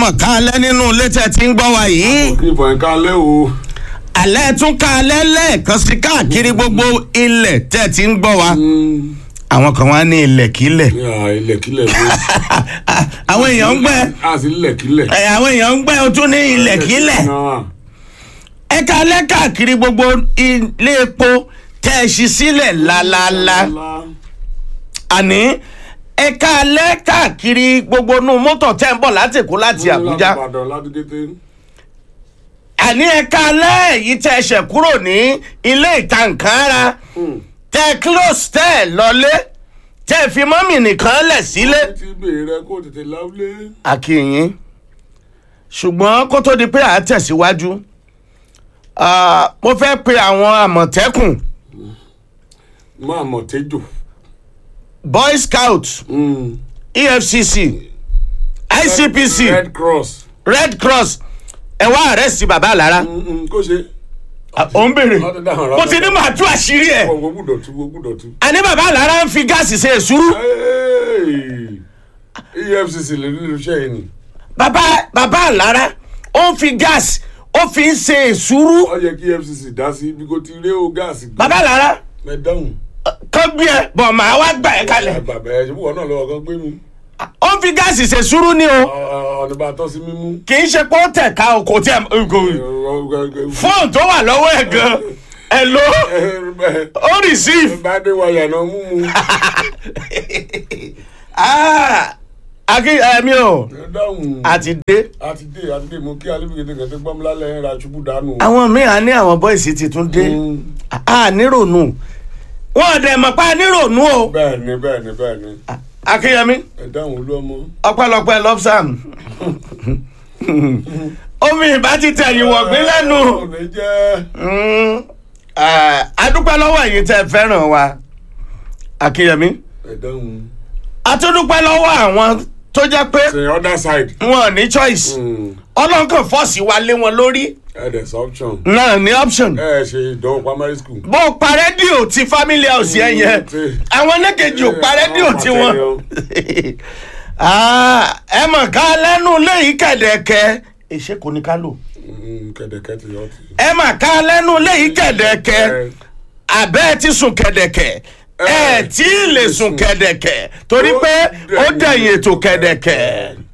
mọ̀ ká alẹ́ nínú ilé tẹ̀ tí ń gbọ́ wa yìí kí ìfọ̀ ẹ̀ka alẹ́ o. alẹ́ tún ká alẹ́ lẹ́ẹ̀kan sí káàkiri gbogbo ilẹ̀ tẹ̀ tí ń gbọ́ wa àwọn kan wá ní ilẹ̀kílẹ̀ ní à ilẹ̀kílẹ̀ bó. àwọn èèyàn ń gbẹ́ a sì ilẹ̀kílẹ̀. ẹ, àwọn èèyàn ń gbẹ́ o tún ní ilẹ̀kílẹ̀ náà ẹ ká alẹ́ káàkiri gbogbo ilé epo tẹ̀ ẹ ṣí sílẹ̀ lálálá àní ẹ ká alẹ́ káàkiri gbogbo inú mọ́tò tẹ̀ ń bọ̀ láti Èkó láti Àbújá. láti Ìbàdàn láti kété. àní ẹ̀ka alẹ́ yìí tẹ́ ẹ ṣẹ̀ kúrò ní ilé ìta nǹkan ara tẹ́ ẹ close tẹ́ ẹ lọlé tẹ́ ẹ fi mọ́mì nìkan lẹ̀ sílé. ti bèrè rẹ kó tètè láwùlé. àkìyìn ṣùgbọ́n kó tó di pé à á tẹ̀síwájú ah, mo fẹ́ pe àwọn àmọ̀tẹ́kùn máa mọ̀ tẹ́jọ́. boy scout efcc icpc red cross. red cross ẹ wá àrẹ́sì bàbá àlára Mm, mm, kó ṣe. ò ń béèrè Wọ́n ti dáhùn mo ti ní màá tú àṣírí ẹ̀ wọ́n gbúdọ̀ tú wọ́n gbúdọ̀ tú. àní bàbá àlára ń fi gáàsì ṣe èsúrú. Hey! efcc lè nílùú iṣẹ́ yìí ni. bàbá bàbá àlára ó ń fi gáàsì ó fi ń ṣe èsúrú ó yẹ kí efcc dá sí ibi kò ti rí o gáàsì. gbé. bàbá àlára ẹ dáhùn. kán gbé ẹ bọ̀ màá wá gbà ẹ kalẹ̀ bàbá ẹ ṣe fún wọn náà lọ́wọ́ kan gbé mi. ó ń fi gáàsì ṣe èsúrú ni o ọ̀nà bá tọ́ sí mímú. kì í ṣe pé ó tẹ̀ ká o kò tẹ̀ kò fóònù tó wà lọ́wọ́ ẹ̀ gan ẹ̀ ló ó receive bá dé wáyà náà mú mu. Ah, akí ẹ̀mí o ẹ dáhùn. àti dé àti dé àti dé mo kí alébìkẹ́tẹ̀ kẹ́tẹ́ gbọ́mọlá lẹ́yìn ra ṣubú dànù. àwọn míì á ní àwọn bọ́ìsì ti tún dé Mm. a nírònú wọn ò dẹ̀ mọ̀ pa nírònú o bẹ́ẹ̀ ni bẹ́ẹ̀ ni bẹ́ẹ̀ ni akínyẹmí. ẹ dáhùn olú ọmọ. ọpẹ́lọpẹ́ lobsam omi ìbá ti tẹ̀yìn wọ̀gbìn lẹ́nu ò ní jẹ́. Mm, eh, adúpẹ́ lọ́wọ́ ẹ̀yin tẹ́ ẹ fẹ́ràn wa akínyẹmí ẹ dáhùn. atúndúpẹ́ lọ́wọ́ àwọn tó jẹ́ pé the other side. wọn ò ní choice Mm. ọlọ́nkàn fọ́ọ̀sì wa lé wọn lórí ẹ dẹ̀ sọ option. náà ní option ẹ ṣe ìdánwò primary school. bó o pa rédíò ti family house yẹn yẹn Mm. àwọn ẹlẹ́kejì ò pa rédíò Àwọn tiwọn Ah, ẹ mọ̀ ká lẹ́nu léyìí kẹ̀dẹ̀kẹ́ èṣe kò ní ká lò. Mm, kẹ̀dẹ̀kẹ́ ti yọ ti. ẹ mà ká lẹ́nu léyìí kẹ̀dẹ̀kẹ́ àbẹ́ ẹ ti sùn kẹ̀dẹ̀kẹ́ ẹ tí ì lè sùn kẹ̀dẹ̀kẹ́ torí pé ó dẹ̀yìn ètò kẹ̀dẹ̀kẹ́.